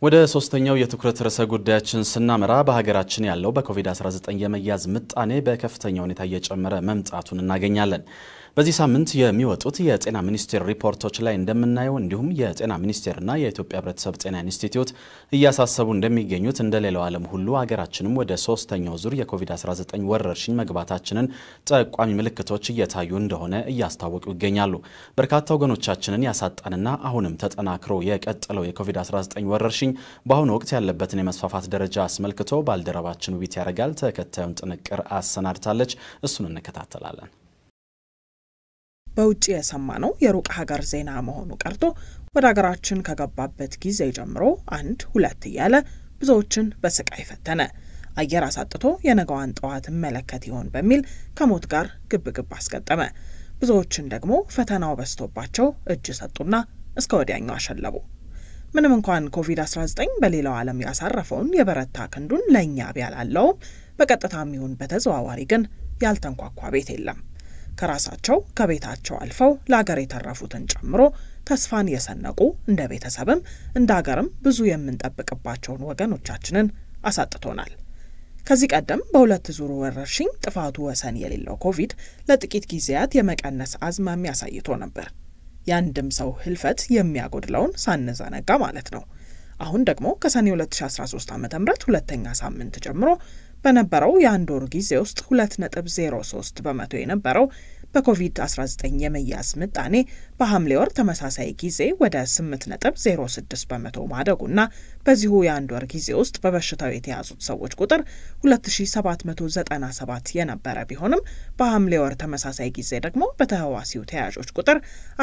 ወደ ሶስተኛው የትኩረት ርዕሰ ጉዳያችን ስናመራ በሀገራችን ያለው በኮቪድ-19 የመያዝ ምጣኔ በከፍተኛ ሁኔታ እየጨመረ መምጣቱን እናገኛለን። በዚህ ሳምንት የሚወጡት የጤና ሚኒስቴር ሪፖርቶች ላይ እንደምናየው እንዲሁም የጤና ሚኒስቴርና የኢትዮጵያ ሕብረተሰብ ጤና ኢንስቲትዩት እያሳሰቡ እንደሚገኙት እንደ ሌላው ዓለም ሁሉ ሀገራችንም ወደ ሶስተኛው ዙር የኮቪድ-19 ወረርሽኝ መግባታችንን ጠቋሚ ምልክቶች እየታዩ እንደሆነ እያስታወቁ ይገኛሉ። በርካታ ወገኖቻችንን ያሳጣንና አሁንም ተጠናክሮ የቀጠለው የኮቪድ-19 ወረርሽኝ በአሁኑ ወቅት ያለበትን የመስፋፋት ደረጃ አስመልክቶ ባልደረባችን ውቢት ያደርጋል ተከታዩን ጥንቅር አሰናድታለች። እሱን እንከታተላለን። በውጭ የሰማነው የሩቅ ሀገር ዜና መሆኑ ቀርቶ ወደ ሀገራችን ከገባበት ጊዜ ጀምሮ አንድ ሁለት እያለ ብዙዎችን በስቃይ ፈተነ። አየር አሳጥቶ የነገዋን ጠዋት እመለከት ይሆን በሚል ከሞት ጋር ግብ ግብ አስገጠመ። ብዙዎችን ደግሞ ፈተናው በዝቶባቸው እጅ ሰጡና እስከ ወዲያኛው አሸለቡ። ምንም እንኳን ኮቪድ-19 በሌላው ዓለም ያሳረፈውን የበረታ ክንዱን ለእኛ ቢያላለውም በቀጥታም ይሁን በተዘዋዋሪ ግን ያልተንኳኳ ቤት የለም። ከራሳቸው ከቤታቸው አልፈው ለአገር የተረፉትን ጨምሮ ተስፋን የሰነቁ እንደ ቤተሰብም እንደ አገርም ብዙ የምንጠብቅባቸውን ወገኖቻችንን አሳጥቶናል። ከዚህ ቀደም በሁለት ዙሩ ወረርሽኝ ጥፋቱ ወሰን የሌለው ኮቪድ ለጥቂት ጊዜያት የመቀነስ አዝማሚያ አሳይቶ ነበር። የአንድም ሰው ህልፈት የሚያጎድለውን ሳንዘነጋ ማለት ነው። አሁን ደግሞ ከሰኔ 2013 ዓ ም ሁለተኛ ሳምንት ጀምሮ በነበረው የአንድ ወር ጊዜ ውስጥ 2.03 በመቶ የነበረው በኮቪድ-19 የመያዝ ምጣኔ በሐምሌ ወር ተመሳሳይ ጊዜ ወደ 8.06 በመቶ ማደጉና በዚሁ የአንድ ወር ጊዜ ውስጥ በበሽታው የተያዙት ሰዎች ቁጥር 2797 የነበረ ቢሆንም በሐምሌ ወር ተመሳሳይ ጊዜ ደግሞ በተህዋሲው ተያዦች ቁጥር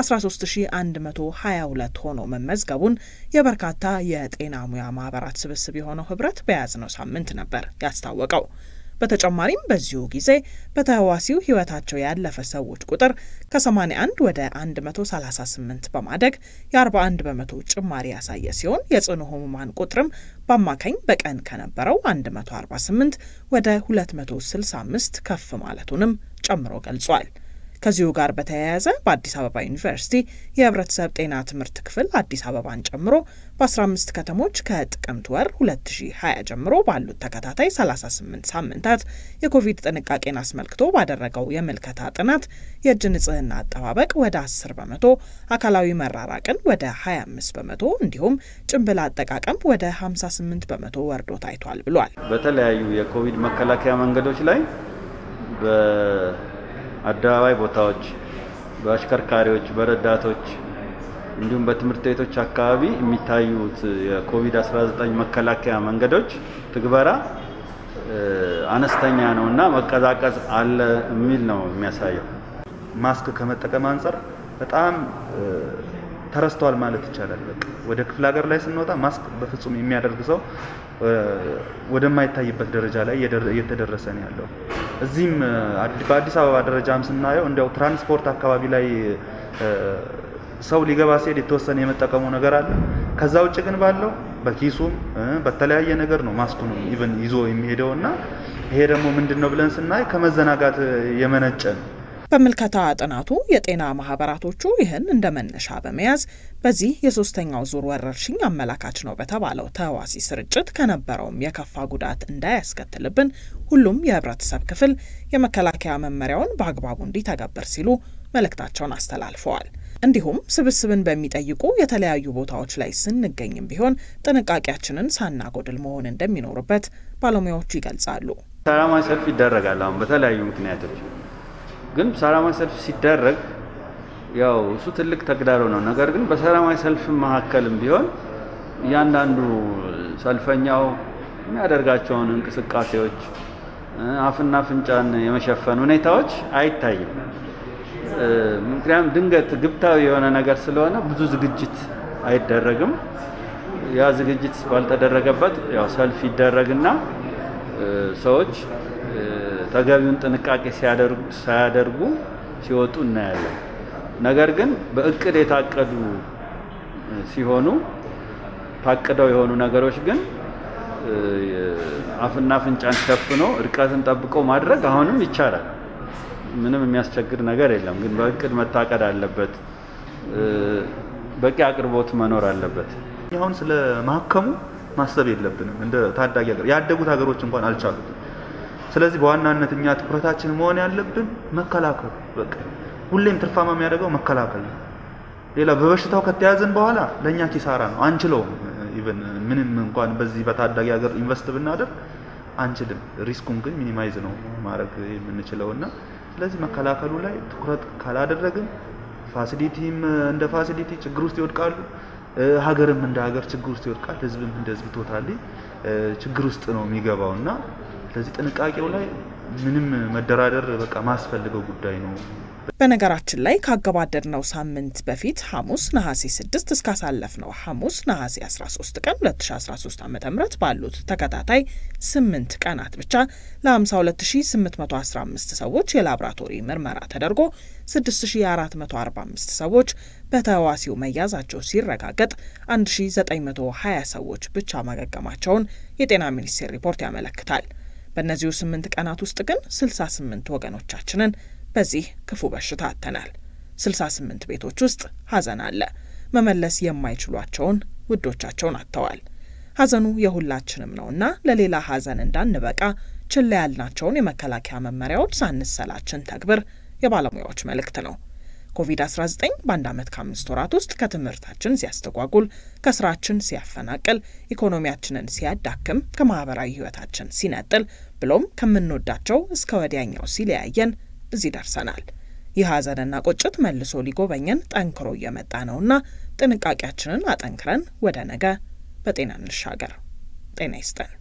13122 ሆኖ መመዝገቡን የበርካታ የጤና ሙያ ማህበራት ስብስብ የሆነው ህብረት በያዝነው ሳምንት ነበር ያስታወቀው። በተጨማሪም በዚሁ ጊዜ በተህዋሲው ህይወታቸው ያለፈ ሰዎች ቁጥር ከ81 ወደ 138 በማደግ የ41 በመቶ ጭማሪ ያሳየ ሲሆን የጽኑ ህሙማን ቁጥርም በአማካኝ በቀን ከነበረው 148 ወደ 265 ከፍ ማለቱንም ጨምሮ ገልጿል። ከዚሁ ጋር በተያያዘ በአዲስ አበባ ዩኒቨርሲቲ የህብረተሰብ ጤና ትምህርት ክፍል አዲስ አበባን ጨምሮ በ15 ከተሞች ከጥቅምት ወር 2020 ጀምሮ ባሉት ተከታታይ 38 ሳምንታት የኮቪድ ጥንቃቄን አስመልክቶ ባደረገው የምልከታ ጥናት የእጅ ንጽህና አጠባበቅ ወደ 10 በመቶ፣ አካላዊ መራራቅን ወደ 25 በመቶ እንዲሁም ጭንብል አጠቃቀም ወደ 58 በመቶ ወርዶ ታይቷል ብሏል። በተለያዩ የኮቪድ መከላከያ መንገዶች ላይ አደባባይ ቦታዎች፣ በአሽከርካሪዎች፣ በረዳቶች እንዲሁም በትምህርት ቤቶች አካባቢ የሚታዩት የኮቪድ-19 መከላከያ መንገዶች ትግበራ አነስተኛ ነው እና መቀዛቀዝ አለ የሚል ነው የሚያሳየው። ማስክ ከመጠቀም አንጻር በጣም ተረስተዋል ማለት ይቻላል። በቃ ወደ ክፍለ ሀገር ላይ ስንወጣ ማስክ በፍጹም የሚያደርግ ሰው ወደማይታይበት ደረጃ ላይ እየተደረሰ ነው ያለው። እዚህም በአዲስ አበባ ደረጃም ስናየው እንዲያው ትራንስፖርት አካባቢ ላይ ሰው ሊገባ ሲሄድ የተወሰነ የመጠቀሙ ነገር አለ። ከዛ ውጭ ግን ባለው በኪሱም በተለያየ ነገር ነው ማስኩን ኢቨን ይዞ የሚሄደው እና ይሄ ደግሞ ምንድን ነው ብለን ስናይ ከመዘናጋት የመነጨ ነው። በምልከታ ጥናቱ የጤና ማህበራቶቹ ይህን እንደ መነሻ በመያዝ በዚህ የሶስተኛው ዙር ወረርሽኝ አመላካች ነው በተባለው ተህዋሲ ስርጭት ከነበረውም የከፋ ጉዳት እንዳያስከትልብን ሁሉም የህብረተሰብ ክፍል የመከላከያ መመሪያውን በአግባቡ እንዲተገብር ሲሉ መልእክታቸውን አስተላልፈዋል። እንዲሁም ስብስብን በሚጠይቁ የተለያዩ ቦታዎች ላይ ስንገኝም ቢሆን ጥንቃቄያችንን ሳናጎድል መሆን እንደሚኖርበት ባለሙያዎቹ ይገልጻሉ። ሰላማዊ ሰልፍ ይደረጋል አሁን በተለያዩ ምክንያቶች ግን ሰላማዊ ሰልፍ ሲደረግ ያው እሱ ትልቅ ተግዳሮ ነው። ነገር ግን በሰላማዊ ሰልፍ መካከልም ቢሆን እያንዳንዱ ሰልፈኛው የሚያደርጋቸውን እንቅስቃሴዎች አፍና አፍንጫን የመሸፈን ሁኔታዎች አይታይም። ምክንያቱም ድንገት ግብታዊ የሆነ ነገር ስለሆነ ብዙ ዝግጅት አይደረግም። ያ ዝግጅት ባልተደረገበት ያው ሰልፍ ይደረግና ሰዎች ተገቢውን ጥንቃቄ ሳያደርጉ ሲወጡ እናያለን። ነገር ግን በእቅድ የታቀዱ ሲሆኑ ታቅደው የሆኑ ነገሮች ግን አፍና አፍንጫን ሸፍኖ እርቀትን ጠብቆ ማድረግ አሁንም ይቻላል። ምንም የሚያስቸግር ነገር የለም። ግን በእቅድ መታቀድ አለበት። በቂ አቅርቦት መኖር አለበት። አሁን ስለ ማከሙ ማሰብ የለብንም። እንደ ታዳጊ ሀገር ያደጉት ሀገሮች እንኳን አልቻሉትም። ስለዚህ በዋናነት እኛ ትኩረታችን መሆን ያለብን መከላከሉ። በቃ ሁሌም ትርፋማ የሚያደርገው መከላከል ነው። ሌላ በበሽታው ከተያዘን በኋላ ለእኛ ኪሳራ ነው፣ አንችለውም። ኢቨን ምንም እንኳን በዚህ በታዳጊ ሀገር ኢንቨስት ብናደርግ አንችልም። ሪስኩን ግን ሚኒማይዝ ነው ማድረግ የምንችለው እና ስለዚህ መከላከሉ ላይ ትኩረት ካላደረግን ፋሲሊቲም እንደ ፋሲሊቲ ችግር ውስጥ ይወድቃሉ። ሀገርም እንደ ሀገር ችግር ውስጥ ይወድቃል። ህዝብም እንደ ህዝብ ቶታሊ ችግር ውስጥ ነው የሚገባው እና ስለዚህ ጥንቃቄው ላይ ምንም መደራደር በቃ ማስፈልገው ጉዳይ ነው። በነገራችን ላይ ካገባደድነው ሳምንት በፊት ሐሙስ ነሐሴ 6 እስካሳለፍነው ሐሙስ ነሐሴ 13 ቀን 2013 ዓ ም ባሉት ተከታታይ 8 ቀናት ብቻ ለ52815 ሰዎች የላብራቶሪ ምርመራ ተደርጎ 6445 ሰዎች በተህዋሲው መያዛቸው ሲረጋገጥ 1920 ሰዎች ብቻ ማገገማቸውን የጤና ሚኒስቴር ሪፖርት ያመለክታል። በእነዚሁ 8 ቀናት ውስጥ ግን 68 ወገኖቻችንን በዚህ ክፉ በሽታ አጥተናል። 68 ቤቶች ውስጥ ሐዘን አለ። መመለስ የማይችሏቸውን ውዶቻቸውን አጥተዋል። ሐዘኑ የሁላችንም ነውና ለሌላ ሐዘን እንዳንበቃ ችላ ያልናቸውን የመከላከያ መመሪያዎች ሳንሰላችን ተግብር የባለሙያዎች መልእክት ነው። ኮቪድ-19 በአንድ ዓመት ከአምስት ወራት ውስጥ ከትምህርታችን ሲያስተጓጉል፣ ከስራችን ሲያፈናቅል፣ ኢኮኖሚያችንን ሲያዳክም፣ ከማህበራዊ ህይወታችን ሲነጥል፣ ብሎም ከምንወዳቸው እስከ ወዲያኛው ሲለያየን እዚህ ደርሰናል። ይህ ሐዘንና ቁጭት መልሶ ሊጎበኘን ጠንክሮ እየመጣ ነውና ጥንቃቄያችንን አጠንክረን ወደ ነገ በጤና እንሻገር። ጤና ይስጠን።